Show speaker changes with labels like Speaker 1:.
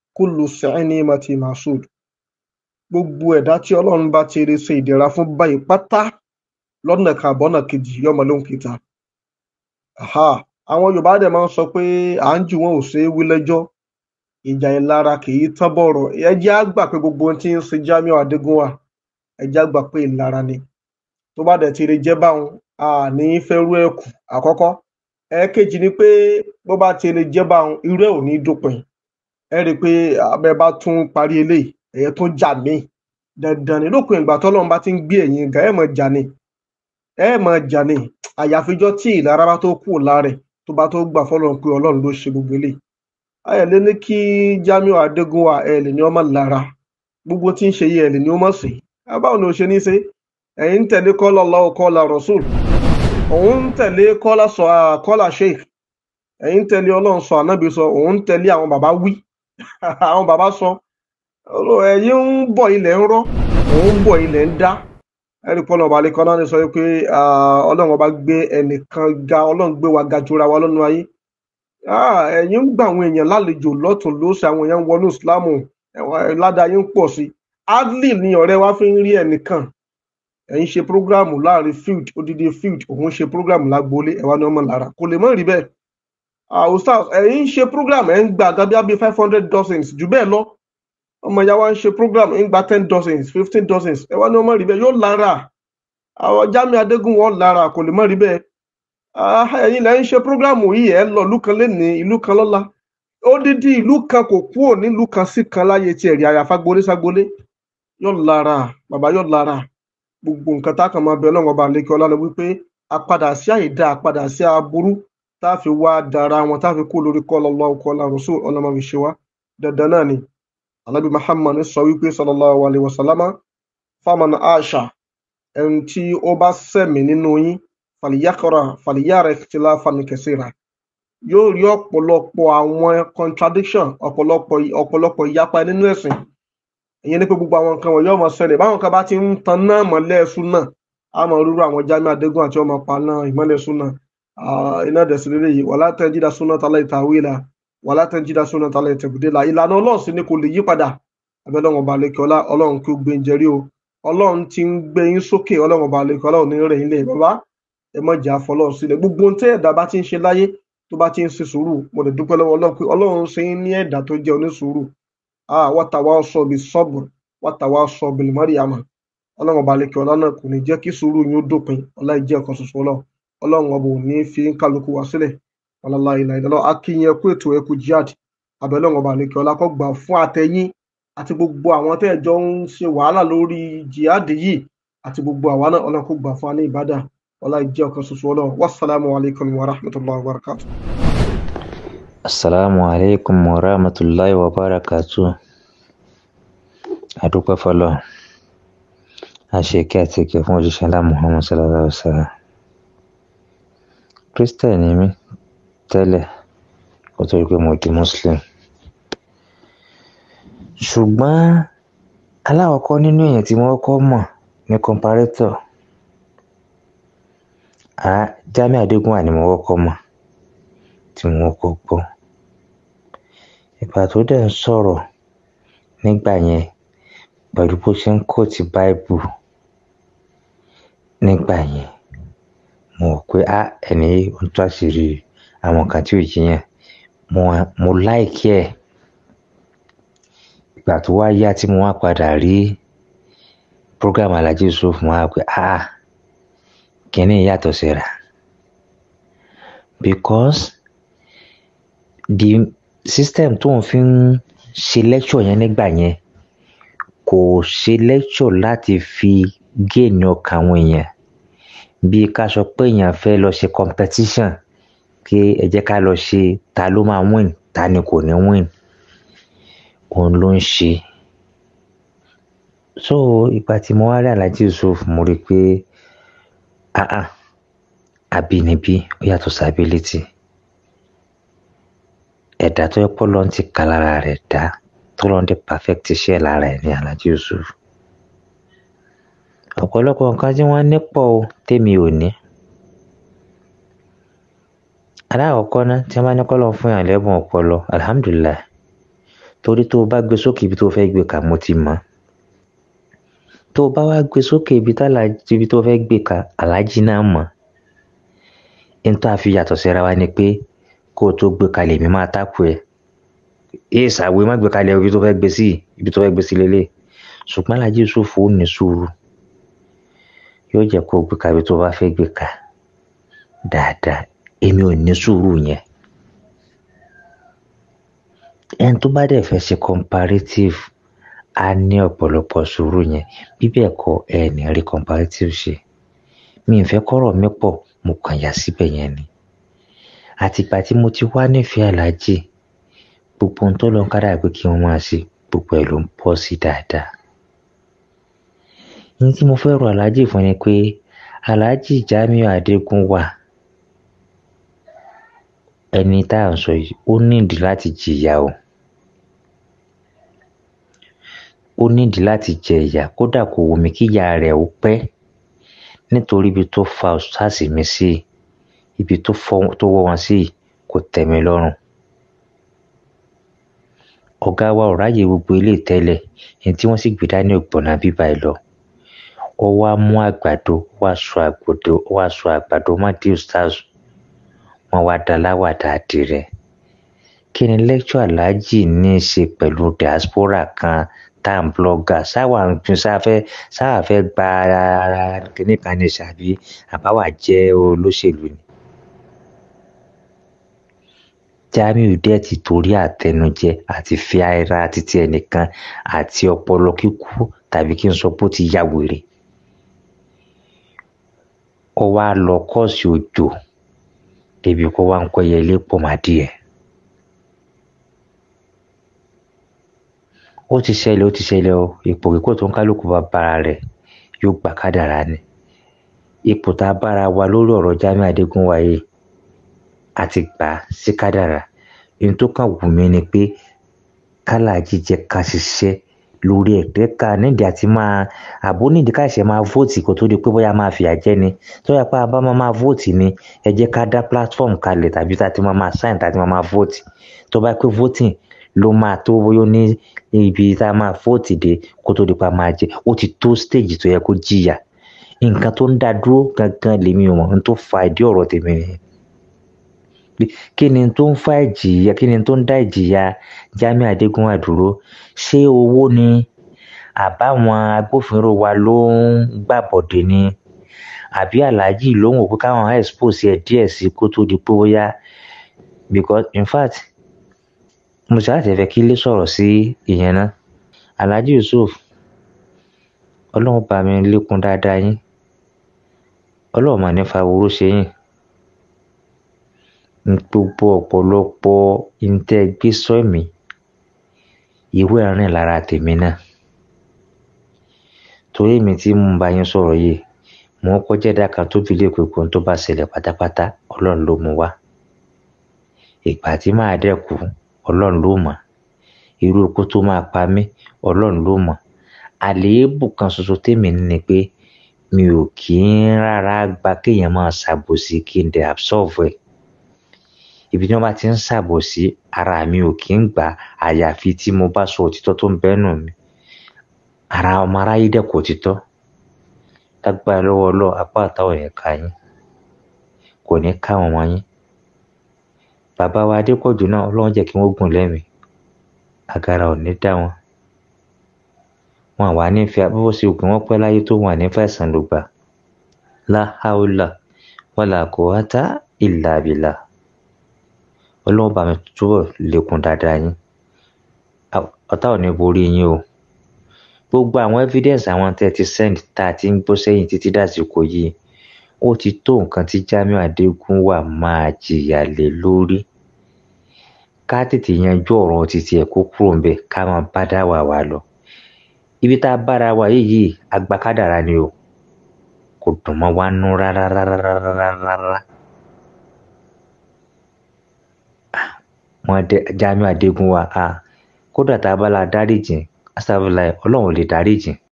Speaker 1: kullu ni'mati masud gbogbo ẹ̀dá tí ọlọ́run bá ti rí ṣe ìdẹ̀ra fún báyìí pátá lọ́nà kan àbọ́nà kejì yọmọ ló ń kíta àwọn yorùbá dẹ̀ máa ń sọ pé à ń jù wọn ò ṣeé wí lẹ́jọ́ ìjà ìlara kì í tán bọ̀rọ̀ ẹ jẹ́ á gbà pé gbogbo ohun tí ń ṣe Jamiu Adégúnwà ẹ jẹ́ á gbà pé ìlara ni tó bá dẹ̀ ti rí jẹ́ báwọn a ní fẹ́ rú ẹ̀ kù àkọ́kọ́ ẹ̀ẹ̀kejì ni pé bó bá ti rí jẹ́ báwọn irú ẹ̀ ò ní dópin ẹ rí i pé abẹ́ bá tún parí eléyìí ẹ̀yẹ tún jà míì dandan ni lópin ìgbà tọ́lọ́run bá ti ń gbé ẹ̀yìn ga ẹ̀ mọ̀ jà ni ẹ̀ mọ̀ jà ni àyàfijọ́ tí ìlara bá tó kù lára ẹ̀ tó bá tó gbà fọ́lọ́run pé ọlọ́run ló ṣe gbogbo eléyìí ẹ lè ní kí Jamiu Adégúnwà ẹ lè ní ọmọ lára gbogbo tí ń ṣe yìí ẹ lè ní ọmọ sí báwo ni o ṣe ní ṣe ẹ̀yin ń tẹ̀lé kọ́lá Allahu kọ́lá Rasul òun ń tẹ̀lé kọ́lá sọ kọ́lá sheikh ẹ̀yin ń tẹ̀lé ọlọ́run sọ ànábì sọ òun ń tẹ̀lé àwọn bàbá wí àwọn bàbá sọ ẹ̀yin ń bọ̀ ilẹ̀ ń rọ́ òun ń bọ̀ ilẹ̀ ń dá ẹ̀rí pọ́nà ọba alẹ́ kan náà ní sọ pé ọlọ́run ọba gbé ẹnìkan ga ọlọ́run gbé wa ga jura wa lọ́nu ayé ẹ̀yin ń gba àwọn èèyàn lálejò lọ́tún lósì àwọn èèyàn ń wọnú ìsìlámù ládàá yín ń pọ̀ sí adley ni ọ̀rẹ́ wa fi ń rí ẹnìkan ẹ̀yin ṣe prógráàmù láàrin field odidi field òun ṣe prógráàmù lágboolé ẹ̀wá ní ọmọ lára kò lè mọ̀ rí bẹ́ẹ̀ ustaz ẹ̀yin ṣe prógráàmù ẹ̀ ń gba àgábíà bíi five hundred dozens jù bẹ́ẹ̀ lọ ọmọ ìyá wa ń ṣe prógráàmù ń gba ten dozens fifteen dozens ẹ̀wá ní ọmọ rí bẹ́ẹ̀ yóò lára àwọn Jamiu Adégúnwà lára kò lè mọ̀ rí bẹ́ẹ̀ ẹ̀yin lẹ ń ṣe prógrámù yìí ẹ lọ ìlú kan lénìí ìlú kan lọ́la odidi ìlú kan kò kúrò nílùú kan sí kan láyé tiẹ̀ rí àyàfá gbolé ságbolé yóò lára bàbá yóò lára gbogbo nǹkan tá a kàn máa bẹ ọlọ́run ọba àlekè ọlá lọ wípé àpadà sí àìdá àpadà sí aburú tá a fi wá dára wọn tá a fi kú lórí kọ́ lọ́lọ́ ọkọ̀ làrúsù ọlọ́mọ fi ṣe wá dandan náà ni alábì Muhammad sọ wípé sallallahu alaihi wasallama faman aṣa ẹni tí ó bá sẹ̀mí nínú yín fàlìyàkọrà fàlìyàrá ikhtilafan kaseera yóò rí ọ̀pọ̀lọpọ̀ àwọn contradiction ọ̀pọ̀lọpọ̀ ọ̀pọ̀lọpọ̀ ìyapa nínú ẹ̀sìn ìyẹn ní pé gbogbo àwọn nǹkan wọ̀nyí ọmọ ṣẹlẹ̀ báwọn kan bá ti ń tan náà mọ́lẹ̀ súnà á mọ rúru àwọn Jamiu Adégún àti ọmọ pa náà ìmọ́lẹ̀ súnà iná dẹ̀sí lélẹ̀ yìí wala tajida sunnatallahi ta'wila wala tajida sunnatallahi tabdila ìlànà ọlọ́run sì ni kò lè yí padà abẹ́lẹ́ ọba àlekè ọlá ọlọ́run kí ó gbé ń jẹrí o ọlọ́run ti ń gbé yín sókè ọlọ́run ọba àlekè ọlá ò ní rẹ̀ yín lẹ̀ bàbá ẹ mọ jà fọlọ́run sílẹ̀ gbogbo ohun tí ẹ̀dá bá ti ń ṣe láyé tó bá ti ń ṣe sùúrù mo lè dúpẹ́ lọ́wọ́ ọlọ́run pé ọlọ́run ṣe ń ní ẹ̀dá tó jẹ́ onísùúrù watawasaw bis-sabr watawasaw bil-mariyama ọlọ́run ọba lẹ́kẹ̀ ọlá náà kò ní jẹ́ kí sùúrù yín ó dópin ọlá ìjẹ́ ọ̀kan ṣoṣo ọlọ́run ọlọ́run ọba ò ní fi ń kálukú wá sílẹ̀ ọlọ́lá ìlà ìdálọ́ akínyìn ẹkú ètò ẹkú jihad abẹ́lọ́run ọba lẹ́kẹ̀ ọlá kó gbà fún àtẹ̀yìn àti gbogbo àwọn tẹ́ ẹ̀ jọ ń ṣe wàhálà lórí jihad yìí àti gbogbo àwa náà ọlọ́run kó gbà fún wa ní ìbádà ọlá ìjẹ́ ọ̀kan ṣoṣo ọlọ́run wasalaamu alaykum wa rahmatulahi wa barakatu.
Speaker 2: asalaamu alaykum wa rahmatulahi wa barakatu. adúpẹ́ fọlọ́ àṣekí àti ìkẹ́ fún òjíṣẹ́ ńlá muhammad sallallahu alaihi wa sallam. christian ni mí tẹ́lẹ̀ kó tó rí pé mo di muslim. ṣùgbọ́n aláwọ̀kọ́ nínú èèyàn tí wọ́n kọ́ mọ̀ ní comparator Jamiu Adégúnwà ni mo kọ́kọ́ mọ̀ tí mo kọ́ gbọ́ ìgbà tó dẹ̀ ń sọ̀rọ̀ nígbà yẹn pẹ̀lú bó ṣe ń kóòtì báìbù nígbà yẹn mo rò pé á ẹni ń tó àṣírí àwọn kan tí ò jiyàn mo mo láìkí ẹ̀ ìgbà tó wá yá tí mo wá padà rí program Alhaji Yusuf mo wá pé ah kínní yàtọ̀ síra because the system tó ń fi ń ṣe lecture yẹn nígbà yẹn kò ṣe lecture láti fi géènì ọkàn àwọn èèyàn bí ká sọ pé èèyàn fẹ́ lọ ṣe competition kí ẹ jẹ́ ká lọ ṣe ta ló máa win ta ni kò ní win òun ló ń ṣe so ìgbà tí mo wá rí Alhaji Yusuf mo rí i pé ah ah àbínibí ó yàtọ̀ sí ability ẹ̀dá tó yẹ pọ́ lọ́n ti kà lára rẹ̀ dá tó lọ́n ti perfect iṣẹ́ lára ẹ̀ ní Alhaji Yusuf ọ̀pọ̀lọpọ̀ nǹkan tí wọ́n ní pọ̀ o tèmi ò ní alákọ̀ọ́kọ́ ná tí wọ́n bá ní kọ́ lọ́n fún yàn lẹ́bùn ọpọlọ alhamdulillah torí tó o bá gbé sókè ibi tó o fẹ́ gbé kà mo ti mọ̀ tó o bá wá gbé sókè ibi ibi tó o fẹ́ gbé kà aláàjì náà mọ̀ n tó a fi yàtọ̀ síra wa ni pé kó o tó gbé kalẹ̀ mi máa tákù ẹ̀ ẹ ṣàwé má gbé kalẹ̀ ibi tó fẹ́ gbé sí ibi tó fẹ́ gbé sí lélẹ̀ ṣùgbọ́n aláàjì Yusuf ó ní sùúrù yóò jẹ́ kó o gbé ka ibi tó bá fẹ́ gbé ka dáadáa èmi ò ní sùúrù yẹn ẹni tó bá dẹ̀ fẹ́ ṣe comparative á ní ọ̀pọ̀lọpọ̀ sùúrù yẹn bí bẹ́ẹ̀ kọ́ ẹ ní rí comparative ṣe mi ì fẹ́ kọ́rọ̀ mi pọ̀ mo kàn yà síbẹ̀ yẹn ni àtìgbà tí mo ti wá nífẹ̀ẹ́ aláàjì gbogbo ohun tó lọ ń kára pé kí wọ́n máa ṣe gbogbo ẹ̀ ló ń pọ̀ sí dáadáa ní tí mo fẹ́ rọ aláàjì fún ni pé aláàjì Jamiu Adégún wà ẹni tá à ń sọ yìí ó nídìí láti jìyà o ó nídìí láti jẹ ìyà kódà kò wù mí kí ìyà rẹ̀ ó pẹ́ nítorí ibi tó fa ọ̀sáàsì mi sí ibi tó wọ́ wọn sí kò tẹ́ mi lọ́rùn ọ̀gá wa ò ráyè gbogbo ilé tẹ́lẹ̀ ní tí wọ́n sì gbé dání ògbọ̀nà bíbá ẹ lọ ó wá mú àgbàdo wá sọ àgbàdo wá sọ àgbàdo má dé stars wọn wá da láwàdà àdìrẹ kí ni lecture aláàjì ní í ṣe pẹ̀lú diaspora kan tá à ń blogger sáwà ń tún sáfẹ́ sáwà fẹ́ gba ara kíní kan ní ṣàbí àbáwà jẹ́ olóṣèlú ni. Jamiu dẹ̀ ti torí àtẹnujẹ àti fi ara títí ẹnìkan àti ọpọlọ kíkú tàbí kí n sọ pé ó ti ya wèrè. ó wá lọ kọ́ọ̀sì òjò débi kó wá ń kọ́ yẹlé pọ̀ má díẹ̀. ó ti ṣẹlẹ̀ ó ti ṣẹlẹ̀ o ipò kíkó tó ń kálukú bá bára rẹ̀ yóò gbà kádàrá ni ipò tá a bára wa lórí ọ̀rọ̀ Jamiu Adégún wáyé àti gbà sí kádàrá ohun tó kàn wù mí ni pé kálàjì jẹ́ ká ṣiṣẹ́ lórí ẹ̀gbẹ́ ká nídìí àti máa àbó nídìí ká ṣe máa vóòtì kó tó di pé bóyá máa fìyà jẹ ni tó yẹ pé a bá máa máa vóòtì ni ẹ jẹ́ ká dá platform kalẹ̀ tàbí tá a ti máa máa sign tá a ti máa máa vóòtì tó bá pé voting ló máa tó bóyá ní ibi tá a máa vóòtì dé kó tó di pé a máa jẹ ó ti tó stage tó yẹ kó jìyà nǹkan tó ń dá dúró gangan lèmi ò mọ̀ n tó fa ìdí ọ̀rọ̀ tèmi nìyẹn kí ni tó ń fa ìjìyà kí ni tó ń dá ìjìyà Jamiu Adégún wà dúró ṣé owó ni àbáwọn agbófinró wa ló ń gbàbọ̀dé ni àbí aláàjì ló ń wò pé káwọn expose ẹ díẹ̀ sí kó tó di pé bóyá because in fact mo ṣe láti fẹ́ kí ilé sọ̀rọ̀ sí ìyẹn náà aláàjì Yusuf ọlọ́run bá mi lékun dáadáa yín ọlọ́run mà ní fa owó ṣe yín gbogbo ọ̀pọ̀lọpọ̀ ìtẹ́ gbé sọ́ọ̀mì ìwé ẹ̀rín lára tèmi náà torí mi tí mo bá yín sọ̀rọ̀ yìí mo kọjá ẹ̀dá kan tó fi lè pé kó tó bá ṣẹlẹ̀ pátápátá ọlọ́run ló mú wá ìgbà tí máa dẹ́kù ọlọ́run ló mọ̀ irú ikú tó máa pa mí ọlọ́run ló mọ̀ àléébù kan ṣoṣo tèmi ní pé mi ò kí ń rárá gba kéèyàn máa ṣàbòsí kí n dẹ̀ absolve ẹ̀ ibi tí wọ́n bá ti ń ṣàbòsí ara mi ò kí ń gbà àyàfi tí mo bá sọ òtítọ́ tó ń bẹ́nu mi ara ọmọ aráyé dẹ̀ kò òtítọ́ lágbára lọ́wọ́ ọlọ́ apá àtàwọn yẹn ká yín kò ní ká wọn wọn yín bàbá wa adépọ̀jù náà ọlọ́run jẹ́ kí wọ́n gùn lẹ́mìí àgàrà ò ní dá wọn wọn àwa nífẹ̀ẹ́ bó ṣe ògùn wọn pẹ́ láyé tó wọn ànífẹ́ ẹ̀sán ló gbà láhàólà wàlà kò wá tá ìlà àbìlà ọlọ́run bá mi túbọ̀ lékun dáadáa yín ọ̀tá ò ní borí yín o gbogbo àwọn evidence àwọn tẹ́ ti send tá a ti ń gbọ́ sẹ́yìn títí dàsìkò yìí ó ti tó nǹkan tí Jamiu Adégún wà máa jìyà lé lórí ká tètè yanjú ọ̀rọ̀ títí ẹ̀ kó kúrò ńbẹ̀ ká máa bá dá wà wá lọ ibi tá a bára wa yìí yìí agbákádàrá ni o kò dùn mọ́ wa nú rárá rárá rárá rárá. wọn Jamiu Adégún wa a kódà tá a bá la dáríjìn asáfìlà ọlọ́run lè dáríjìn